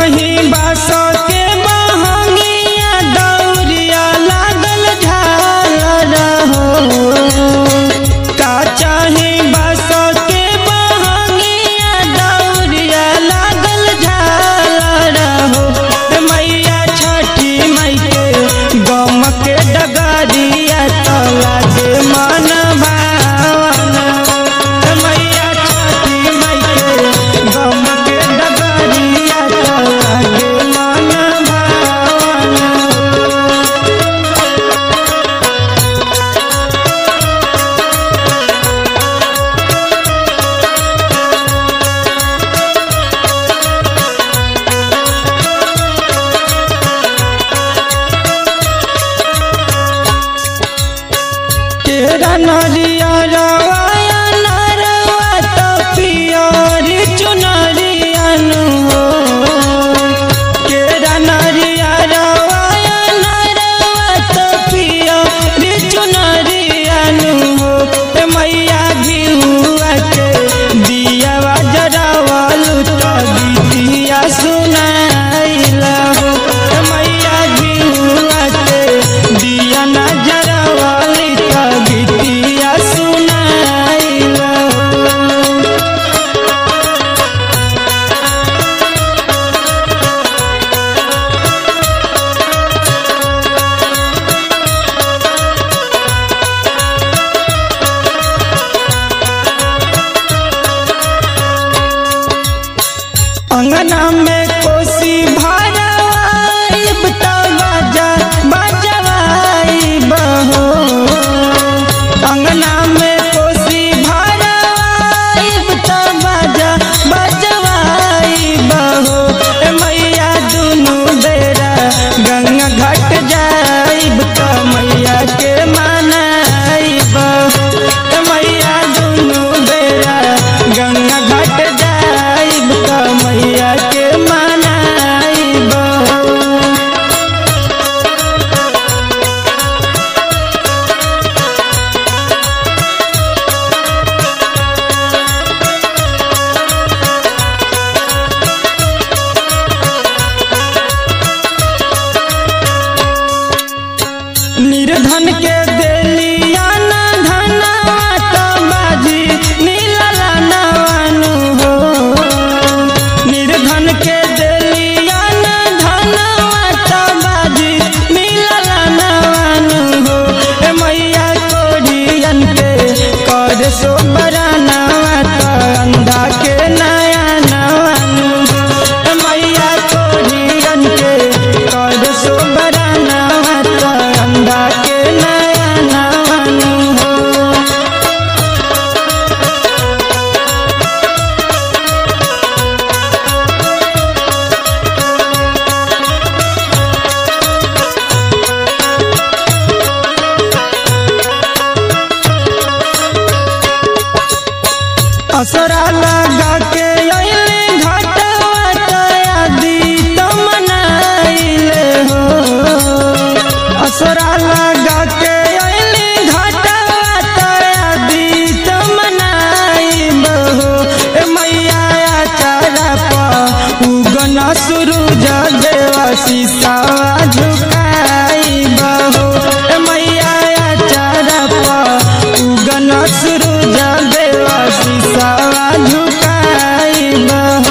चाही बासो के महंगिया दौरिया लागल झाल रहो का चाही बासो के महंगिया दौरिया लागल झाल रहो ए मैया छठी मई के गम के डगरिया तला के मन भावन ए मैया छठी मई के गम के डगरिया तला के मन भावन तेरा नरिया रवाया नरवा तो पियोरी चुनरियन हो तेरा नरिया रवाया नरवा तो पियोरी चुनरियन हो ए मैया घिउआ के दियावा जरावलु तो गीतिया सुनाइला हो ए मैया घिउआ के दिया ना जरावली तो गीतिया सुनाइला हो अंगना में कोसी भरवाइब तो बाजा बजवाइब हो अंगना में कोसी भरवाइब तो बाजा बजवाइब हो ए मैया दुनू बेरा गंगा घाट जाइब तो मैया के मनाइब हो ए मैया दुनू बेरा गंगा घाट जाइब तो मैया के मनाइब हो निर्धन के देलिया ना धनवा तो बाजी नीलला नवानु हो निर्धन के देलिया ना धनवा तो बाजी नीलला नवानु हो ए मैया कोरियन के कर सो बरानवा तो अंधा के नया नवानु हो ए मैया कोरियन के कर सो बरानवा तो अंधा के नया नवानु हो असरा लगा के अइले घाटवा तयादी तो मनाइले हो असरा लगा के अइले घाटवा तयादी तो मनाइब हो ए मैया चारा पा उगन सूरज देवा सीसावा झुकाइब हो ए मैया चारा पा उगन सूरज देवा सीसावा झुकाइब हो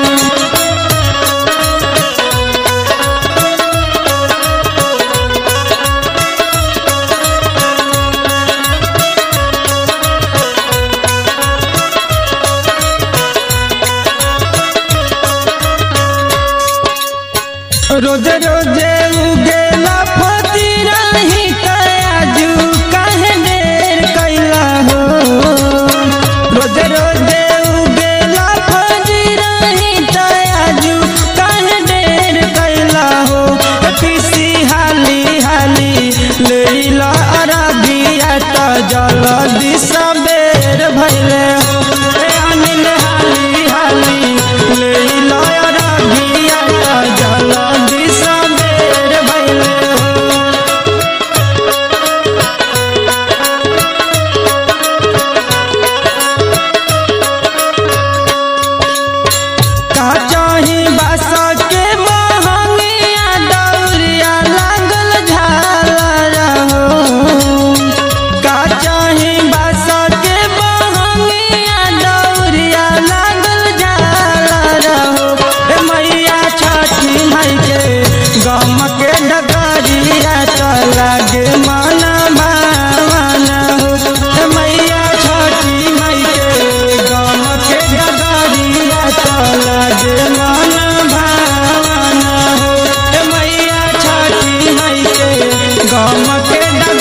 रोज रोजे उगेला फतीरा ही कयाजू काहे देर कैला हो रोज रोजे उगेला फतीरा ही कयाजू काहे देर कैला हो पीसी हाली हाली लेला अरबिया त जल्दी सबेर भइले हो ए अनिल हाली हाली लेला अरबिया त जल्दी सबेर भइले लागे मन भावना हो ए मैया छठी माई के गम के